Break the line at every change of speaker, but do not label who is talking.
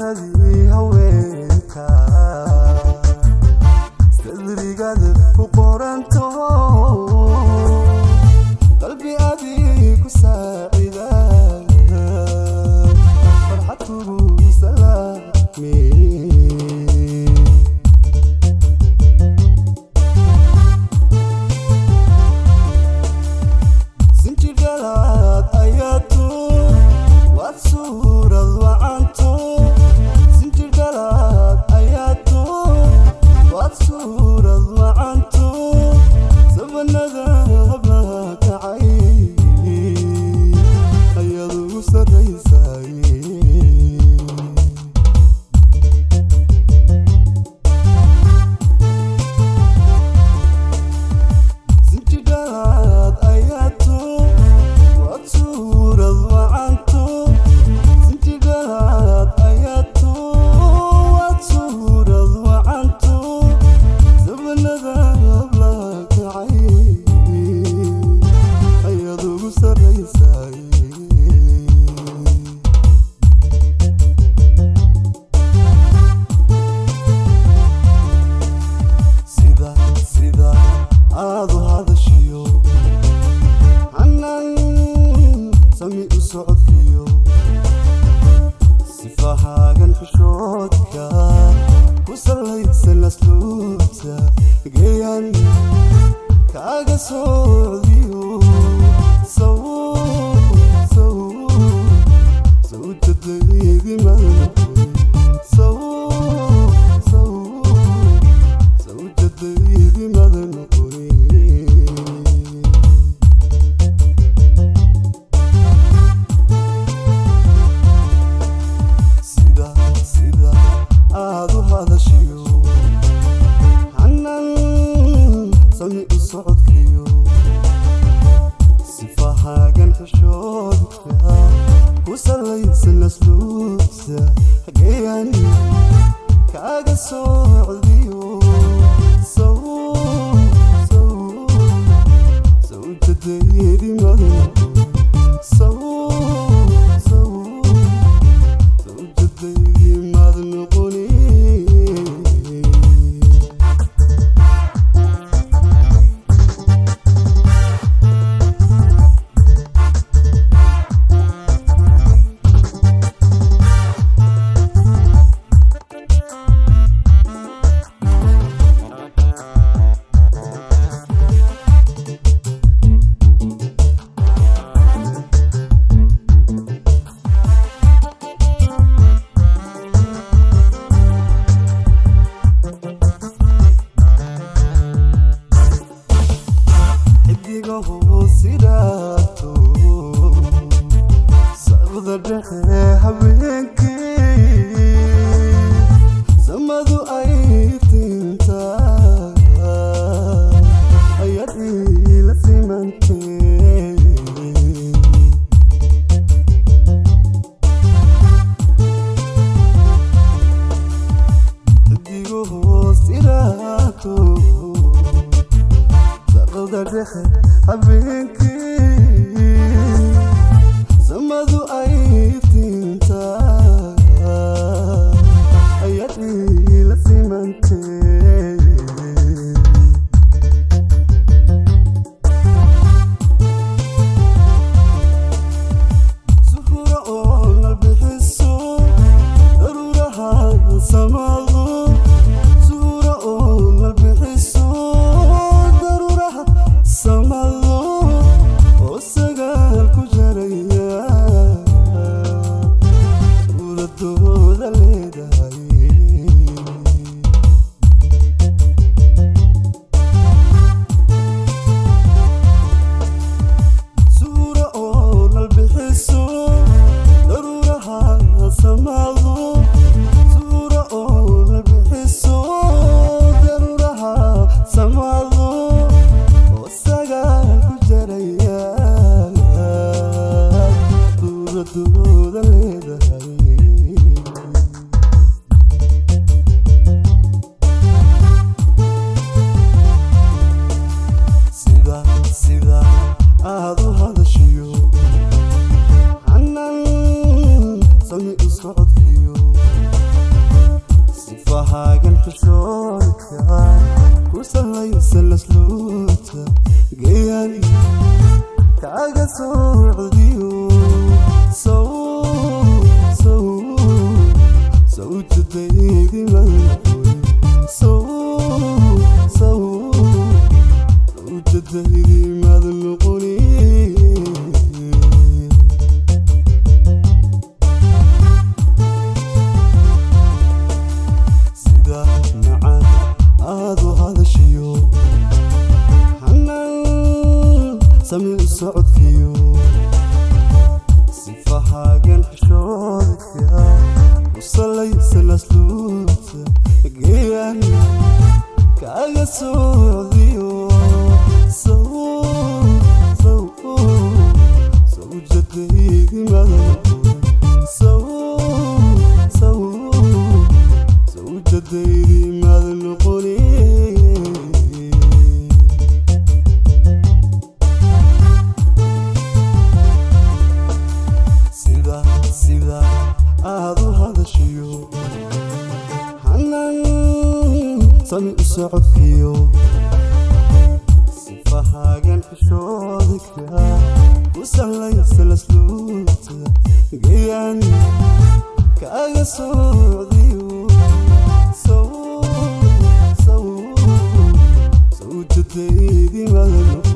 saradii haweenka sadrigada ku qoranto qalbi adii ku saacida farxad kugu salaame sinjidhalaad ayaatu waad suurad wacanto sinjidhalaad ayaatu waad suurad wacanto sabanada hablaha kacay ayaad ugu sarraysay sinjidhalaad ayaatu waad suurad wacanto sinjidhalaad ayaatu waad suurad wacanto sabanada hablaha kacay ayaad ugu sarraysay sida sida aad u hadashiyo hanan sami u socodkiyo sifahaagan xishoodka ku sallaysan asluubta geyan kaaga socdiyo saw saw sawjadaydi malnoqoy saw saw sawjadaydi madnoqoy sida sida aad u hadashiyo hanan sami u socodkiyo sifahaagan xishoodka ku sallaysan asluubta hageyan kaaga socdiyo saw saw sawjadaydi madnoqoy saw saw sawjadaydi madnoqoni xidiga hoosiraato saqda dhexe habeenkii samadu ay tintaa ayaad iila simantee xidiga hoosiraato saqda dhexe habeenkii samadu ay tintaa ayaad iila simantee suhura oo nalbixiso daruuraha samado suhura oo nalbixiso daruuraha samado oo sagaal ku jaraya uladooda leedahay suura oo nalbixiso daruuraha samado suura oo nalbixiso daruuraha samado oo sagaal ku jaraya duuladooda leedahay socodkiyo sifahaagan xishoodka ku salaysan asluubta geeyaan kaaga socdiyo sawjadaydi sawjadaydi maada noqoni sida sida aad u hadashiyo hanan sami u socodkiyo sifahaagan xishoodka ku salaysan asluubta geeyaan kaaga socdiyo sawjadaydi maada noqoni